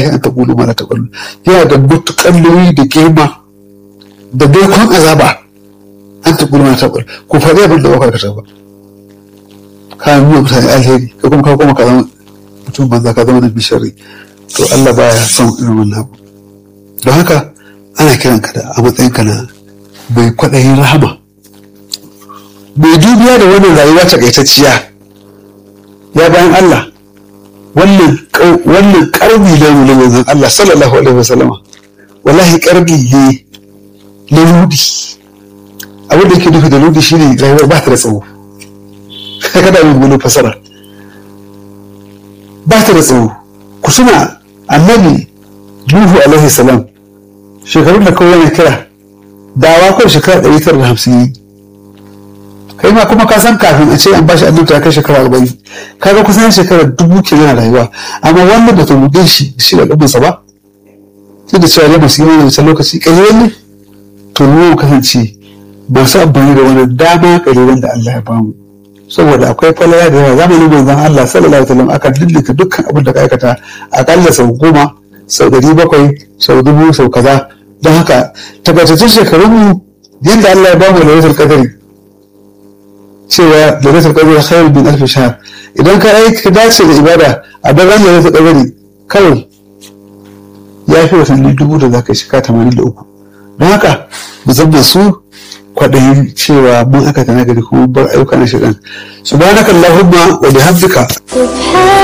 lahi an taqulu ma la taqulu yana da mutukan nauyi da girma da dokon azaba an taqulu ma la taqulu ku faɗi abin da ba ka ba ka nuna mutane alheri ka kuma ka kuma ka zama mutum banza ka zama da bishari to Allah baya son irin wannan abu don haka ana kiran ka da a matsayin ka na mai kwaɗayin rahama mai dubiya da wannan rayuwa takaitacciya ya bayan Allah wannan wannan karbi da mu manzon Allah sallallahu alaihi wasallama wallahi karbi ne na ludi abin da yake nufi da ludi shine rayuwar ba ta da tsawo kada mu gudu fasara ba ta da tsawo ku suna annabi Nuhu alaihi salam shekarun da kawai yana kira dawa kawai shekara ɗari tara da hamsin kai ma kuma ka san kafin a ce an bashi annabta ya kai shekara arba'in kaga kusan shekara dubu ke yana rayuwa amma wannan da tumudin shi shi da ɗumansa ba sai da cewa yamma su yi wani wancan lokaci ƙalilan ne to mu kasance masu amfani da wani dama ƙalilan da Allah ya bamu saboda akwai falaya da yawa zamanin manzon Allah sallallahu alaihi wasallam aka dillika dukkan abin da ka aikata akalla sau goma sau ɗari bakwai sau dubu sau kaza don haka tabbatattun shekarunmu yadda Allah ya bamu lailatul qadari cewa lailatul qadri khairu min alf shahr idan ka aika dace da ibada a daren lailatul qadri kawai ya fi watanni dubu da zaka shiga tamanin da uku don haka musamman su kwaɗayin cewa mun aka tana gari kuma bar ayyuka na shirin subhanakallahumma wa bihamdika